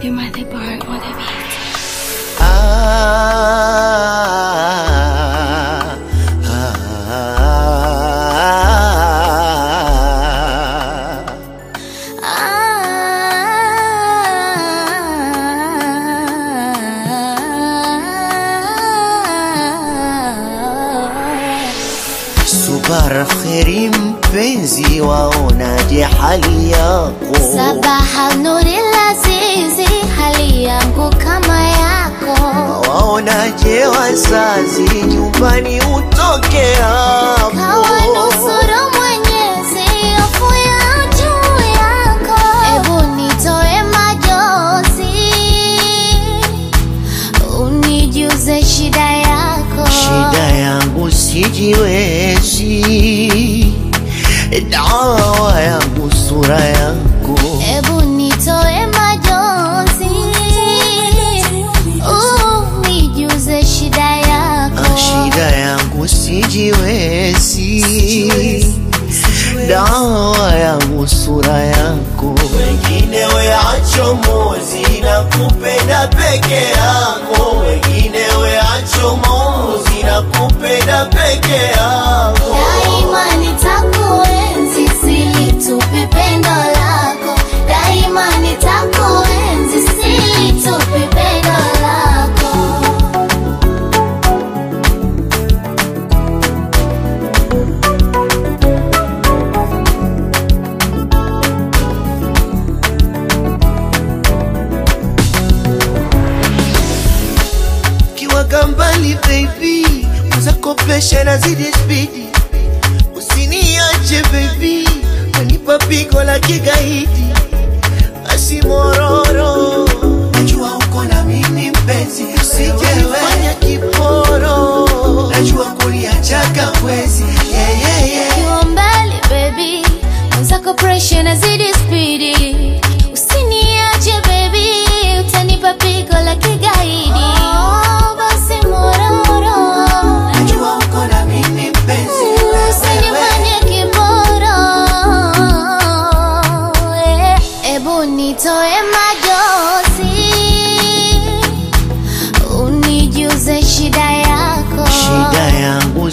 You might the bar on the beat. Ah, ah, Subara kheri mpenzi, waonaje hali yako? Sabaha nuri lazizi, hali yangu kama yako. Waonaje wazazi, nyumbani utoke hapo? Kawa nusuru Mwenyezi, hofu ya juu yako. Ebu nitoe majozi, unijuze shida yako. Shida yangu sijiwezi, dawa yangu sura yako. Ebu nitoe majonzi, unijuze shida yako. Shida yangu sijiwezi, dawa yangu sura yako. Wengine weacho mozi na kupenda peke yako, wengine weacho mozi na kupenda peke yako. Daima nitakuenzi, silitupi pendo lako. Daima nitakuenzi, silitupi pendo lako. kiwaga mbali baby, uzakopesha na zidi spidi, usiniache baby, wanipa pigo la kigaidi, basi mororo, najua uko na mimi mpenzi, usijefanya kiporo, najua kuniachaga wezi yeah, yeah, yeah. Ukiwa mbali baby, mwenzako pressure nazidi spidi. Usiniache baby, utanipa pigo la kigaidi. Oh, basi mororo, Najua uko na mimi mpenzi, usinifanye kiboro. Eh, Ebu nitoe majozi, unijuze shida yako. shida yangu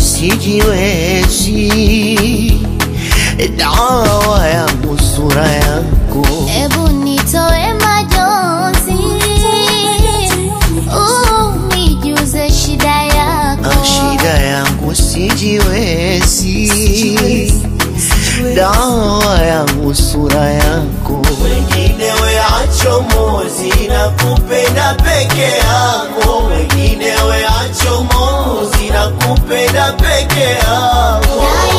sijiwezi, dawa yangu sura yako. Ebu nitoe majonzi, unijuze shida yako. Shida yangu sijiwezi, dawa yangu sura yako. Wengine weacho mozi na kupenda peke yako, wengine weacho mozi na kupenda peke yako. Daima